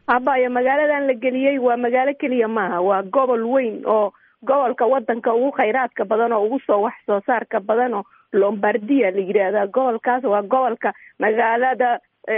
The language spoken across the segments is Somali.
abaya magaaladan la geliyey waa magaalo keliya maaha waa gobol weyn oo gobolka wadanka ugu khayraadka badan oo ugu soo wax soo saarka badan oo lombardia la yidhaahdaa gobolkaas waa gobolka magaalada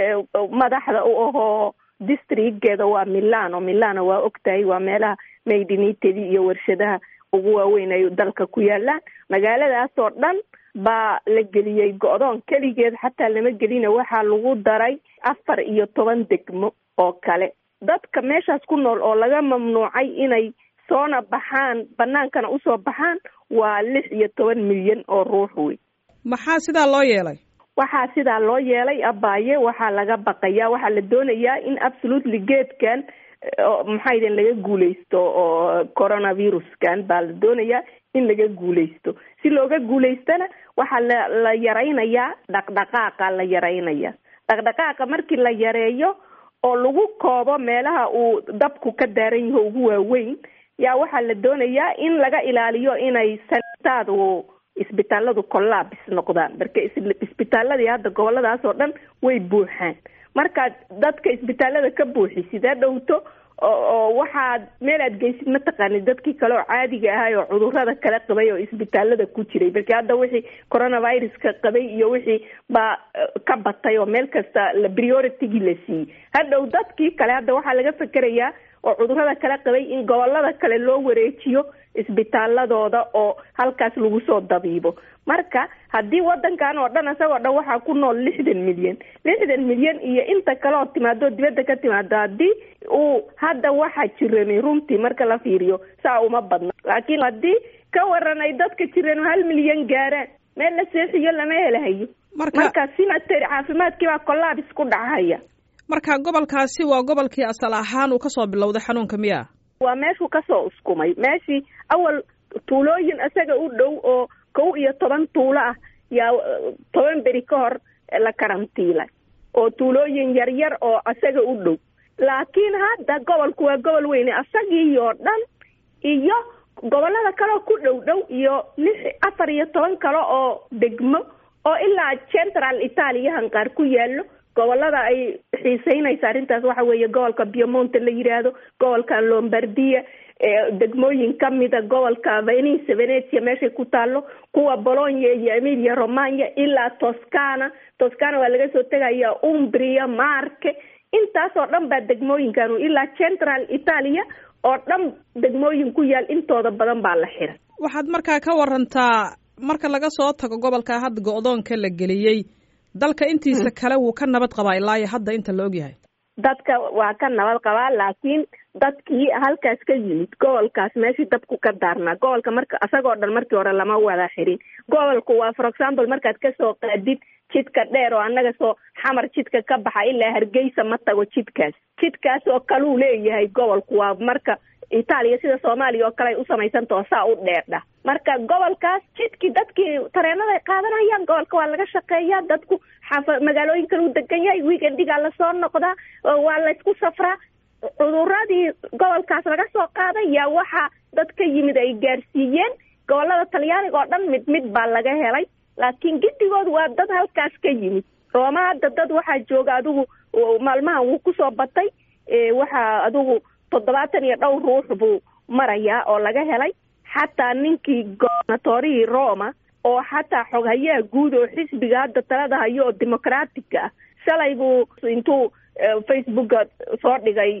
madaxda u ahoo districtgeeda waa milano milano waa ogtahay waa meelaha maydinitedi iyo warshadaha ugu waaweyn ay dalka ku yaalaan magaaladaas oo dhan baa la geliyey go-doon keligeed xataa lama gelina waxaa lagu daray afar iyo toban degmo oo kale dadka meeshaas ku nool oo laga mamnuucay inay soona baxaan banaankana usoo baxaan waa lix iyo toban milyan oo ruux wey maxaa sidaa loo yeelay waxaa sidaa loo yeelay abaaye waxaa laga baqayaa waxaa la doonayaa in absolutely geedkan maxaydin laga guuleysto oo coronaviruskan baa la doonayaa in laga guuleysto si looga guuleystana waxaa la la yaraynayaa dhaqdhaqaaqa la yaraynaya dhaqdhaqaaqa markii la yareeyo oo lagu koobo meelaha uu dabku ka daaran yaho ugu waaweyn yaa waxaa la doonayaa in laga ilaaliyo inay sanitaadu isbitaaladu collabs noqdaan marka isbitaaladii hadda goboladaas oo dhan way buuxaan markaad dadka isbitaalada ka buuxisid ha dhowto oo waxaad meel aad geysid mataqaanid dadkii kale oo caadiga ahay oo cudurada kala qabay oo isbitaalada ku jiray marka hadda wixii coronaviruska qabay iyo wixii baa ka batay oo meel kasta la prioritigii la siiyey hadhow dadkii kale hadda waxaa laga fekerayaa oo cudurada kala qabay in gobolada kale loo wareejiyo isbitaaladooda oo halkaas lagu soo dabiibo marka haddii wadankan oo dhan isagoo dhan waxaa ku nool lixdan milyan lixdan milyan iyo inta kale oo timaado dibadda ka timaado haddii uu hadda waxaa jiranay runtii marka la fiiriyo saa uma badna laakiin haddii ka waran ay dadka jiran hal milyan gaaraan meel la seexiyo lama helahayo marka sinatary caafimaadkii baa collabs ku dhacahaya marka gobolkaasi waa gobolkii asal ahaan uu kasoo bilowday xanuunka miya waa meeshuu kasoo uskumay meeshii awal tuulooyin isaga u dhow oo kow iyo toban tuulo ah yaa toban beri ka hor la karantiilay oo tuulooyin yaryar oo isaga u dhow laakiin hadda gobolku waa gobol weyne isagii oo dhan iyo gobolada kaleo ku dhow dhow iyo lix afar iyo toban kale oo degmo oo ilaa central italiahan qaar ku yaallo gobolada ay xiiseynaysa arrintaas waxa weeye gobolka biomonte la yidhaahdo gobolka lombardia degmooyin kamida gobolka venice venetia meeshay ku taalo kuwa bologna iyo emilia romagna ilaa toscana toscana waa laga soo tegaya umbria marke intaasoo dhan baa degmooyinkan ilaa central italia oo dhan degmooyin ku yaal intooda badan baa la xiray waxaad markaa ka warantaa marka laga soo tago gobolka hadda go-doonka la geliyey dalka intiisa kale wuu ka nabad qabaa ilaa iyo hadda inta la ogyahay dadka waa ka nabad qabaa laakiin dadkii halkaas ka yimid gobolkaas meeshii dabku ka daarnaa gobolka marka isagoo dhan markii hore lama wada xirin gobolku waa for example markaad kasoo qaadid jidka dheer oo annaga soo xamar jidka ka baxa ilaa hargeysa ma tago jidkaas jidkaas oo kaluu leeyahay gobolku waa marka itaaliya sida soomaaliya oo kale ay u samaysantao saa u dheerdha marka gobolkaas jidkii dadkii tareenaday qaadanayaan gobolka waa laga shaqeeyaa dadku xaafa magaalooyin kale u degan yahay weekendigaa lasoo noqdaa waa laysku safraa cuduradii gobolkaas laga soo qaaday yaa waxaa dad ka yimid ay gaarsiiyeen gobolada talyaaniga oo dhan mid mid baa laga helay laakiin gidigoodu waa dad halkaas ka yimid rooma hadda dad waxaa jooga adigu maalmahan wuu kusoo batay waxaa adigu toddobaatan iyo dhowr ruux buu marayaa oo laga helay xataa ninkii gobernatorihii roma oo xataa xoghayaha guud oo xisbiga hadda talada hayo oo democratica ah shalay buu intuu facebooka soo dhigay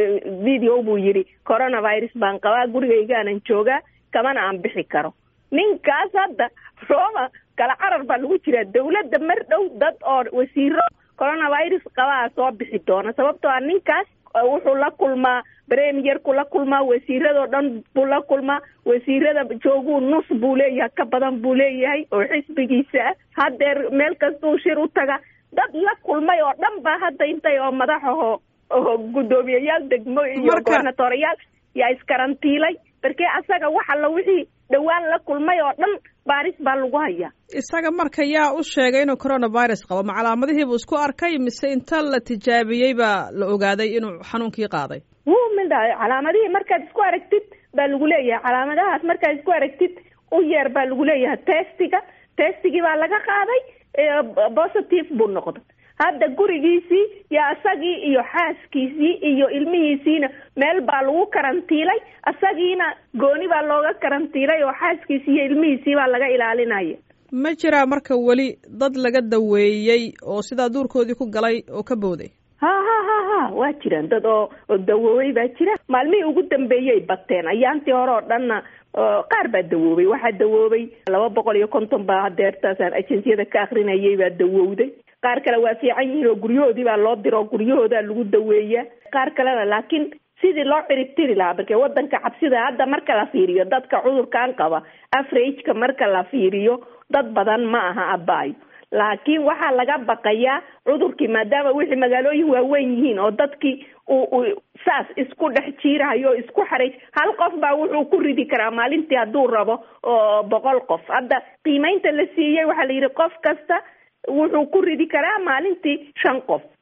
video buu yidhi coronavirus baan qabaa gurigaygaanan joogaa kamana aan bixi karo ninkaas hadda roma kala carar baa lagu jiraa dawladda mar dhow dad oo wasiiro coronavirus qabaa soo bixi doona sababtoo ah ninkaas wuxuu la kulmaa premierku la kulmaa wasiiradoo dhan buu la kulmaa wasiirada jooguu nus buu leeyahay ka badan buu leeyahay oo xisbigiisa ah haddeer meel kastuu shir u taga dad la kulmay oo dhan baa hadda intay oo madaxaho oo guddoomiyayaal degmo iyo gobernatoriyaal yaa iskarantiilay markee asaga wax alla wixii dhowaan la kulmay oo dhan baaris baa lagu hayaa isaga marka yaa u sheegay inuu coronavirus qabo ma calaamadihiibuu isku arkay mise inta la tijaabiyey baa la ogaaday inuu xanuunkii qaaday wuu midha calaamadihii markaad isku aragtid baa lagu leeyahay calaamadahaas markaad isku aragtid u yeer baa lagu leeyahay testiga testigii baa laga qaaday positive buu noqday hadda gurigiisii iyo isagii iyo xaaskiisii iyo ilmihiisiina meel baa lagu karantiilay isagiina gooni baa looga karantiilay oo xaaskiisii iyo ilmihiisii baa laga ilaalinaya ma jiraa marka weli dad laga daweeyey oo sidaa duurkoodii ku galay oo ka booday ha ha ha ha waa jiraan dad oo oo dawoobay baa jira maalmihii ugu dambeeyay bateen ayaantii hore oo dhanna qaar baa dawoobay waxaa dawoobay laba boqol iyo konton baa hadeertaasaan agenciyada ka akrinayay baa dawowday qaar kale waa fiican yihiin oo guryahoodii baa loo diro guryahoodaa lagu daweeyaa qaar kalena laakiin sidii loo ciribtiri lahaa marke wadanka cabsida hadda marka la fiiriyo dadka cudurkan qaba afrageka marka la fiiriyo dad badan ma aha abaayo laakiin waxaa laga baqayaa cudurkii maadaama wixii magaalooyin waaweyn yihiin oo dadkii uu saas isku dhex jiirahayo o isku xaray hal qof baa wuxuu ku ridi karaa maalintii hadduu rabo oo boqol qof hadda qiimeynta la siiyey waxaa la yidhi qof kasta wuxuu ku ridi karaa maalintii shan qof